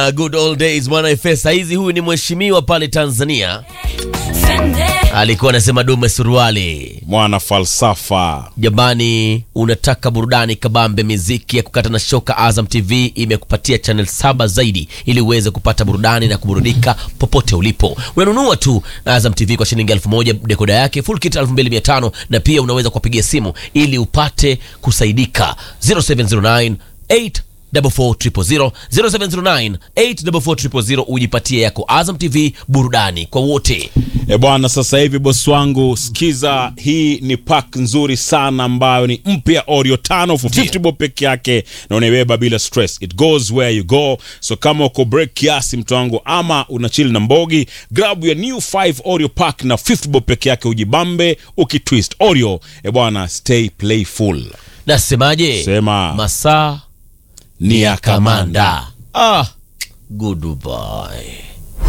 uh, good old days bwana Efe. Saizi huyu ni mheshimiwa pale Tanzania, alikuwa anasema dume suruali. mwana falsafa Jamani, unataka burudani kabambe, miziki ya kukata na shoka? Azam TV imekupatia channel saba zaidi ili uweze kupata burudani na kuburudika popote ulipo. Unanunua tu Azam TV kwa shilingi elfu moja dekoda yake full kit 2500 na pia unaweza kuwapigia simu ili upate kusaidika 0709 844 0709 844 ujipatie yako Azam TV, burudani kwa wote. e bwana sasa hivi bosi wangu sikiza hii ni pak nzuri sana ambayo ni mpya oreo tano for 50 bob peke yake na unaibeba bila stress it goes where you go so kama uko break kiasi mtu wangu ama una chill na mbogi grab your new 5 oreo pack na 50 bob peke yake ujibambe ukitwist oreo e bwana stay playful Nasemaje? Sema. masaa ni ya kamanda Ah, goodbye.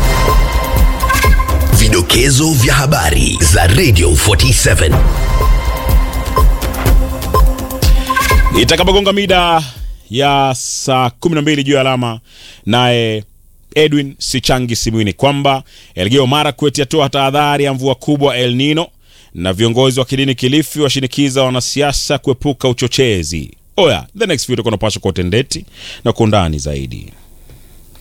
Vidokezo vya habari za Radio 47. itakapogonga mida ya saa 12 juu ya alama naye edwin sichangi simwini kwamba elgeyo marakwet yatoa tahadhari ya mvua kubwa el nino na viongozi wa kidini kilifi washinikiza wanasiasa kuepuka uchochezi oya the next video kunapashwa kwa utendeti na kwa undani zaidi